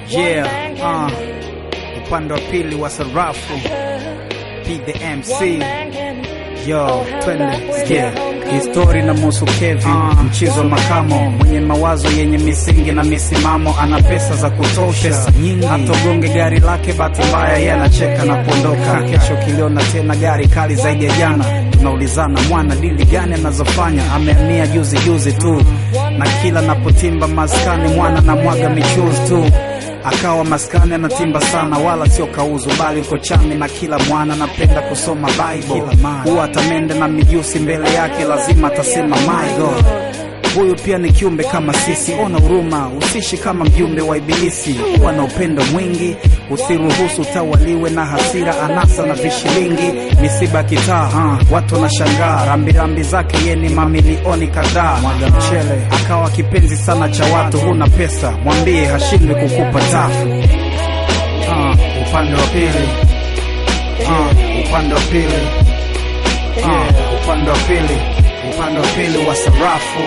Yeah, uh, upande wa pili wa sarafu P the MC Yo, twende sikia histori na musu Kevi uh, mchizo makamo mwenye mawazo yenye misingi na misimamo, ana pesa za kutosha, pesa nyingi, hatogonge gari lake, bahati mbaya yeye anacheka na kuondoka. Kesho kiliona tena gari kali zaidi ya jana, tunaulizana mwana dili gani anazofanya, amehamia juzi juzi tu, na kila napotimba maskani mwana na mwaga michuzi tu akawa maskani anatimba sana, wala sio kauzu, bali uko chami na kila mwana anapenda kusoma Bible. Huwa atamende na mijusi mbele yake, lazima atasema my God. Huyu pia ni kiumbe kama sisi, ona huruma, usishi kama mjumbe wa Ibilisi. Kuwa na upendo mwingi, usiruhusu utawaliwe na hasira, anasa na vishilingi, misiba kitaa. Uh, watu wanashangaa rambirambi zake, ye ni mamilioni kadhaa. Mwaga mchele, akawa kipenzi sana cha watu. Huna pesa, mwambie hashindwi kukupa tafu. Uh, upande wa pili, uh, upande wa pili, uh, upande wa pili, upande wa pili wa sarafu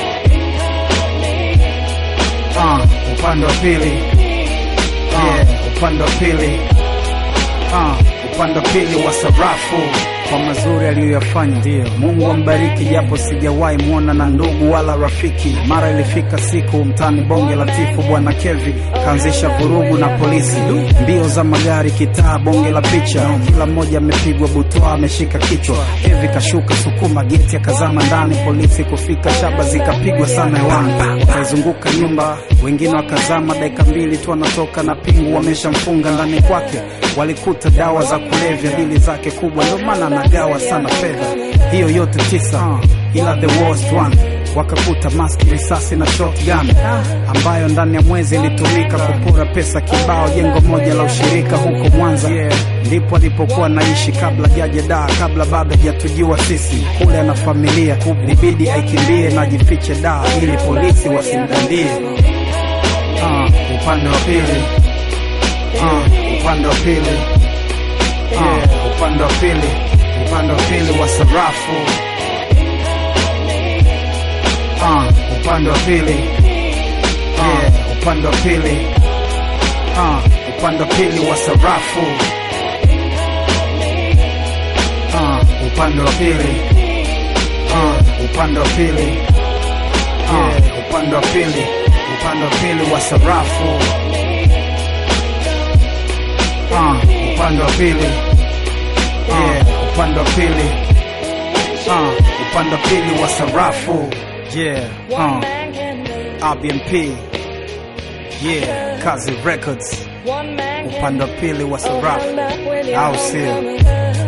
uh, upande wa pili uh, upande wa pili uh, upande wa pili wa sarafu kwa mazuri aliyoyafanya, ndio Mungu ambariki, japo sijawahi mwona na ndugu wala rafiki. Mara ilifika siku mtani bonge la tifu, bwana Kevi kaanzisha vurugu na polisi, mbio za magari, kitaa, bonge la picha, kila mmoja amepigwa butwa, ameshika kichwa. Kevi kashuka sukuma geti, akazama ndani, polisi kufika, shaba zikapigwa sana hewani, wakaizunguka nyumba, wengine wakazama, dakika mbili tu anatoka na pingu, wameshamfunga ndani kwake. Walikuta dawa za kulevya, dili zake kubwa, ndio maana anagawa sana fedha. Hiyo yote tisa, ila the worst one wakakuta maski, risasi na shotgun ambayo ndani ya mwezi ilitumika kupora pesa kibao, jengo moja la ushirika huko Mwanza. Ndipo alipokuwa naishi kabla jaje daa, kabla bado hajatujua sisi. Kule ana familia, ilibidi aikimbie na ajifiche daa ili polisi wasimdandie. Uh, upande wa pili uh, upande wa pili uh, upande wa pili upande wa pili wa sarafu uh, upande wa pili uh, upande wa pili uh, upande wa pili wa sarafu uh, upande wa pili uh, upande wa pili uh, upande wa pili upande wa pili wa sarafu uh, upande wa pili uh, upande wa pili uh, upande wa pili wa sarafu yeah uh, RBMP yeah Kazi Records upande wa pili wa sarafu au sio